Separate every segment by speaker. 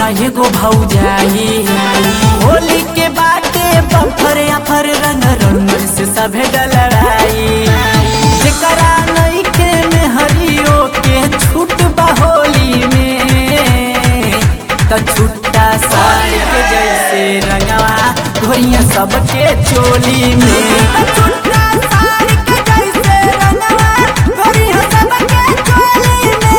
Speaker 1: न एगो भौजाई होली के बाटे बम्फर अफर रंग रंग से सभे डलराई जेकरा नइखे में हरियो के छूट होली में त छुट्टा साड़ के जैसे रंगवा घोरिया सबके चोली में त छुट्टा साड़ के जैसे रंगवा घोरिया सबके चोली में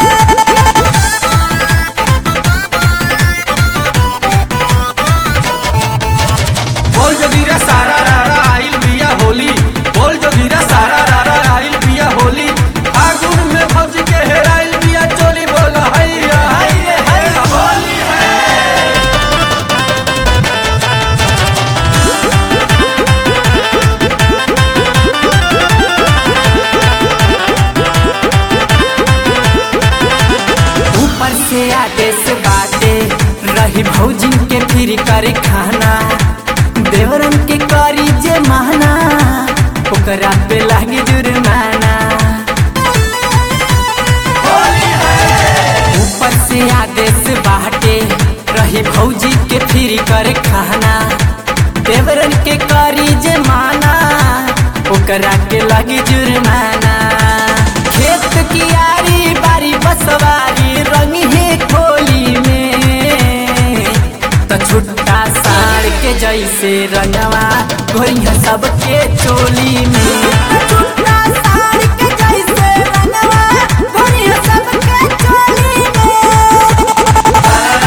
Speaker 2: बोल जोगिरा सारा रारा आइल बिया होली बोल जोगिरा सारा रारा आइल बिया होली आगुन में फंस के हेराइल बिया चोली बोल हैया हैया हैया होली है
Speaker 1: ऊपर से आदेश बाटे रही भौजिन के फिर करे खाना देवरन के करी जे माना ओकरा पे लागी जुर्माना ऊपर से आदेश बाटे रही भौजी के फिर करे खाना देवरन के करी जे माना ओकरा के लागी जुर्माना खेत की आरी बारी बसवारी रंग है खोली में त छुट्टा साड़ के जैसे रंगवा घोरिया सबके चोली में त छुट्टा साड़ के जैसे रंगवा घोरिया सबके चोली में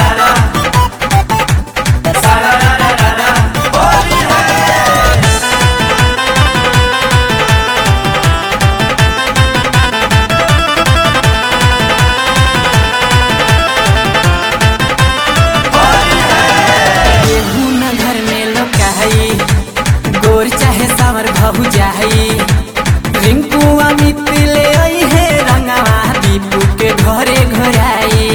Speaker 1: केहू न घर में लोकाई गोर चाहे सावर भहु जाई रिंकू अमित ले आई है रंगवा दीपू के घरे घराई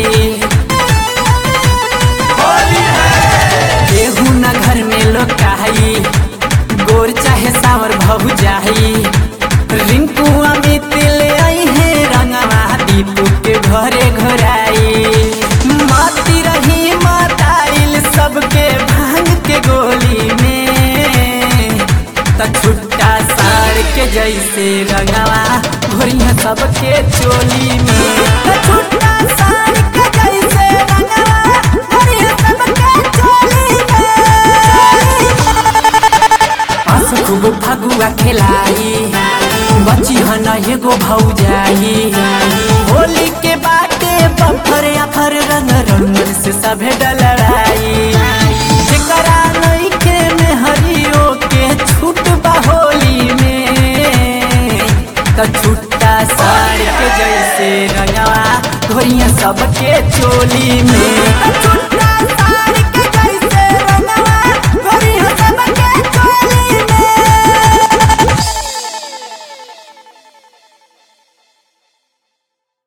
Speaker 1: केहू न घर में लोकाई गोर चाहे सावर भहु जाई रिंकू अमित ले आई है रंगवा दीपू के घरे घराई माती रही माताइल सबके भांग के गोली में त छुट्टा साड़ के जैसे रंगवा घोरिया सबके चोली में त छुट्टा साड़ के जैसे रंगवा घोरिया सबके चोली में आस खूब फगुआ खेलाई बची हन एगो भौजाई होली के बाटे बम्फर अफर रंग रंग से सभे डलराई जेकरा नइखे में हरियो के छूट होली में त छुट्टा साड़ के जैसे रंगवा घोरिया सबके चोली में त छुट्टा